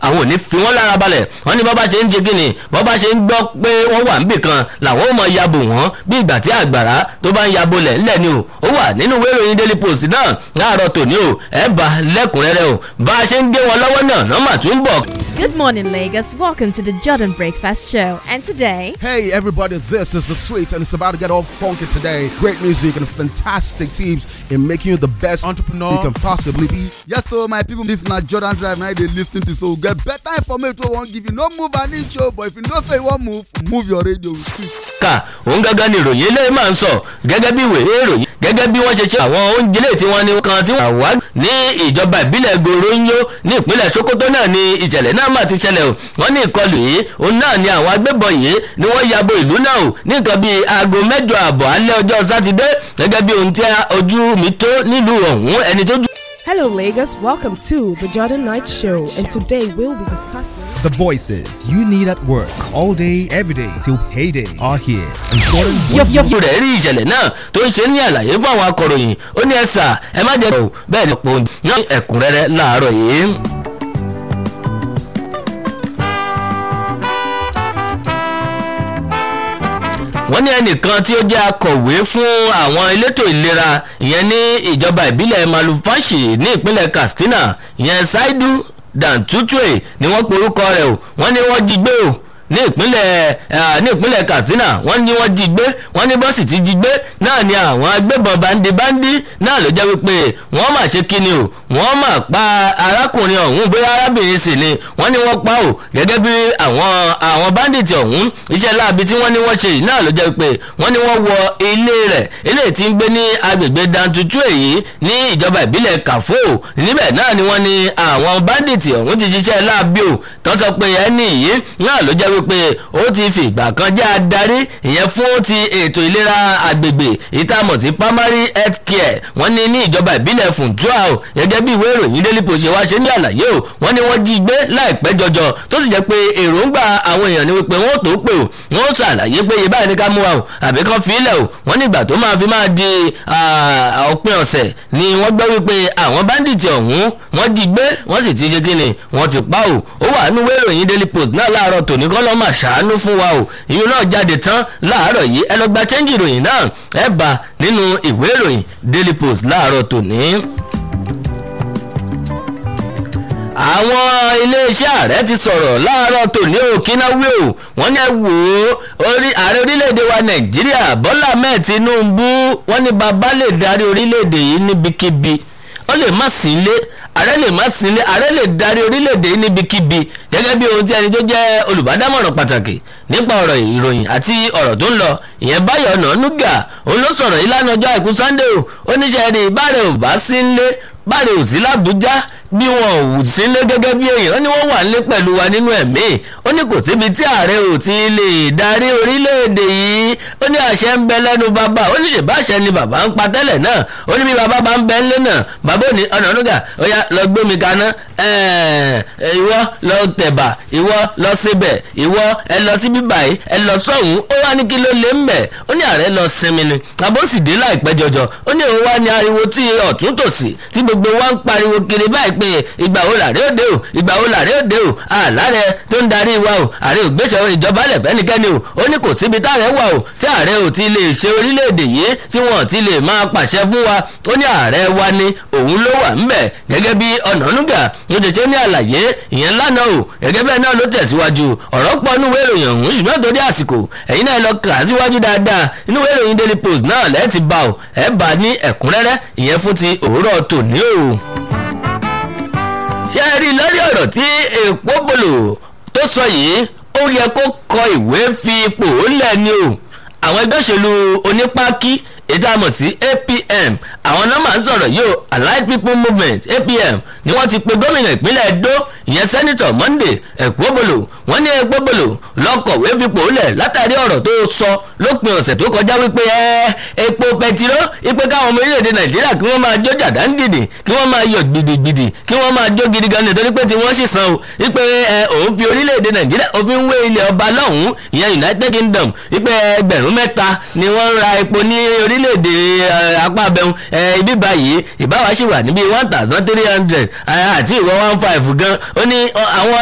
àwọn ò ní fi wọ́n lára balẹ̀ wọ́n ní bọ́bá ṣe ń ṣe kíni bọ́bá ṣe ń gbọ́ pé wọ́n wà níbì kan làwọn ò mọ yabo wọ́n bí ìgbà tí àgbàrá tó bá ń yabo lẹ̀ ńlẹ̀ ni o ó wà nínú ìwé ìròyìn daily post náà láàárọ̀ tòní o ẹ̀ bá lẹ́kùnrẹ́rẹ́ o bá a ṣe ń gé wọn lọ́wọ́ náà nọ́mà tún bọ̀. Good morning, Lagos. Welcome to the Jordan Breakfast Show. And today, Hey everybody, this is the sweet and it's about to get all funky today. Great music and fantastic tips in making you the best entrepreneur you can possibly be. Yes, so my people, this na Jordan Drive now they listen to so get better information wey wan give you. No move an inch o, but if you know say you wan move, move your radio too. ká òun gángan ni ìròyìn eléyìí máa ń sọ gẹ́gẹ́ bí ìwé ìròyìn gẹ́gẹ́ bí wọ́n ṣe ṣe àwọn oúnjẹ lè tí wọ́n ní kan tí wọ́n wá ní ìjọba ìbílẹ̀ goronyo ní ìpínlẹ̀ sokoto náà ni ìṣẹ̀lẹ̀ náà máa ti ṣẹlẹ̀ o wọ́n ní ìkọlù yìí òun náà ni àwọn agbébọn yìí ni wọ́n yabo ìlú náà o ní nǹkan bíi aago mẹ́jọ àbọ̀ alẹ́ ọjọ́ sátidé gẹ́gẹ́ bí ohun tí ojú mi tó nílùú ọ̀hún ẹni tó jù. Hello, Lagos. Welcome to the Jordan Night Show, and today we'll be discussing. The voices you need at work all day, every day till payday are here. And Jordan yọ̀fù rẹ̀ rí ìṣẹ̀lẹ̀ náà tó ń ṣe ní àlàyé fún àwọn akọ̀ròyìn ó ní ẹ̀sà ẹ má jẹ́ ọ̀ bẹ́ẹ̀ ni ọ̀pọ̀ ní ẹ̀kúnrẹ́rẹ́ láàárọ̀ yìí. wọ́n ní ẹnìkan tí ó jẹ́ akọ̀wé fún àwọn elétò ìlera ìyẹn ní ìjọba ìbílẹ̀ malufashi ní ìpínlẹ̀ katsina ìyẹn saidu dantutue ni wọ́n pe orúkọ rẹ̀ o wọ́n ní wọ́n jí gbé o ní ìpínlẹ̀ ní ìpínlẹ̀ katsina wọ́n ní wọ́n jí gbé wọ́n ní bọ́sì ti jí gbé náà ni àwọn agbébọn bandibandi náà ló jẹ́ wípé wọ́n mà ṣe kíni o wọ́n mà pa arákùnrin ọ̀hún bóyá arábìnrin sì ni wọ́n ní wọ́n pa o gẹ́gẹ́ bí àwọn àwọn bandits ọ̀hún iṣẹ́ láabi tí wọ́n ní wọ́n ṣe yìí náà ló jẹ́ wípé wọ́n ní wọ́n wọ ilé rẹ̀ ilé tí ń gbé ní agbègbè dantutu èyí ní ìjọba ìbílẹ̀ kàfó níbẹ̀ náà ni wọ́n ní àwọn bandits ọ̀hún ti ṣiṣẹ́ láabi o tó sọ pé ẹni yìí náà ló jẹ́ wípé ó ti fi ìgbà kan jẹ́ adarí ìyẹn fún ti ètò ìlera agbègbè ìtààmọ̀ sí primary health care wọ́n ní ní ìjọba ìbílẹ̀ funtua o gẹ́gẹ́ bí ìwé ìròyìn daily post ṣe wá ṣe ní àlàyé o wọ́n ní wọ́n jí gbé láìpẹ́ jọjọ tó sì jẹ́ pé èròǹgbà àwọn èèyàn ni wípé wọ́n tó pè o wọ́n ṣàlàyé pé iye báyìí ní ká mú wa o àbí kan fi ilẹ̀ o wọ́n nígbà tó máa fi máa di òpin ọ̀sẹ̀ ni wọ́n gbọ́ wípé àwọn bandits ọ̀hún wọ́n jí gbé wọ́n sì ti ṣe kí ni wọ́n ti pa o ó wà nínú ìwé ìròyìn daily post náà láàárọ̀ tòní kọ́ lọ́ máa ṣàánú fún wa o ìyún náà jáde tán láàárọ̀ yìí ẹ lọ gba chẹ́ńjì ìròyìn náà ẹ bá nínú ìwé ìròyìn daily post láàárọ̀ tòní àwọn iléeṣẹ́ ààrẹ ti sọ̀rọ̀ láàárọ̀ tòní òkínnáwé o wọ́n ní ẹ wò ó ààrẹ orílẹ̀-èdè wa nàìjíríà bọ́lá ahmed tinubu wọ́n ní bàbá lè darí orílẹ̀-èdè yìí níbikíbi ó lè má sí ilé ààrẹ lè má sí ilé ààrẹ lè darí orílẹ̀-èdè yìí níbikíbi gẹ́gẹ́ bí ohun tí ẹni tó jẹ́ olùbádámọ̀ràn pàtàkì nípa ọ̀rọ̀ ìròyìn àti ọ̀rọ̀ tó ń lọ ìyẹn báyọ̀ ọ̀nà núgà òun ló sọ̀rọ̀ yìí lánàá ọjọ́ àìkú sunday o ó ní sẹ́ẹ̀rì báàrẹ̀ ò bá sí ilé báàrẹ̀ ò sí lábújá bí wọn ò wù sílé gẹ́gẹ́ bí èèyàn ó ní wọ́n wà nílé pẹ̀lú wa nínú ẹ̀mí ó ní kò síbi tí ààrẹ ò ti lè darí orílẹ̀-èdè yìí ó ní àṣẹ ń bẹ lẹ́nu bàbá ó ní ṣèbá àṣẹ ni bàbá ń pa tẹ́lẹ̀ náà ó ní bí bàbá bá ń bẹ ńlé náà bàbá ò ní ọ̀nà ọ̀nùgà ó yá lọ gbé mi kaná ìwọ lọ tẹ̀bà ìwọ lọ síbẹ̀ ìwọ ẹ lọ sí bíbà yìí ẹ lọ sọ̀hún ó wá ní kí ló lé ń bẹ̀ ó ní ààrẹ lọ sinmi ni àbóṣìdé láìpẹ́ jọjọ ó ní òun wá ní ariwo tí ọ̀tún tòsì tí gbogbo wa ń pariwo kiri báyìí pé ìgbà wo làárẹ̀ òde o ìgbà wo làárẹ̀ òde o àlàrẹ̀ tó ń darí wa o ààrẹ ògbésẹ̀ ìjọba lẹ̀ fẹ́nikẹ́ni o ó ní kò síbi táàrẹ̀ wà o tí ààrẹ ò ti lè ṣe orílẹ̀-èdè yìí tí wọ́n ti lè máa pàṣẹ fún wa ó ní ààrẹ wa ni òun ló wà ńbẹ̀ gẹ́gẹ́ bí ọ̀nànúgà ló ṣe ṣe ní àlàyé ìyẹn lánàá o gẹ́gẹ́ bẹ́ẹ̀ náà ló tẹ̀síwájú ọ̀rọ̀ pọ̀ nínú ìròyìn ọ̀hún ṣùgbọ́n torí àsìkò ẹ̀yin náà lọ kà á síwájú dáadáa inú ìròyìn daily post náà lẹ́ẹ̀ ti bá o ẹ̀ bá ní ẹ̀kúnrẹ́rẹ́ ìyẹn fún ti òwúrọ̀ tòní o ṣe rí lórí ọ̀rọ̀ tí èèpo bòlò tó sọ yìí ó yẹ kó kọ ìwé fi ipò lẹ̀ ni o àwọn ẹgbẹ́ òṣèlú onípákí ètò àmọ̀ sí apm àwọn náà máa ń sọ̀rọ̀ yìí o allied people movement apm ni wọ́n ti pe gómìnà ìpínlẹ̀ edo ìyẹn sẹ́nitọ̀ monday ẹ̀kúbọ̀lò wọ́n ní ẹ̀kúbọ̀lò lọ́kọ̀wé fipò lẹ̀ látàrí ọ̀rọ̀ tó sọ lópin ọ̀sẹ̀ tó kọjá wípé ẹ epo pẹtiró ipe káwọn ọmọ orílẹ̀-èdè nàìjíríà kí wọ́n máa jó jàdáńdìdì kí wọ́n máa yọ̀ gidigidi kí wọ́n máa jó gidi gan nítorí pé tí wọ́n sì san o ipe ẹ òun fi orílẹ̀-èdè nàìjíríà òfin wé ilẹ̀ ọba lọ́hùn-ún ìyẹn united kingdom ipe ẹgbẹ̀rún mẹ́ta ni wọ́n ń ra epo ní orílẹ̀-èdè apá abẹ́hùn ibi báyìí ìbáwá sì wà níbi one thousand three hundred àti ìwọ one five gan ó ní àwọn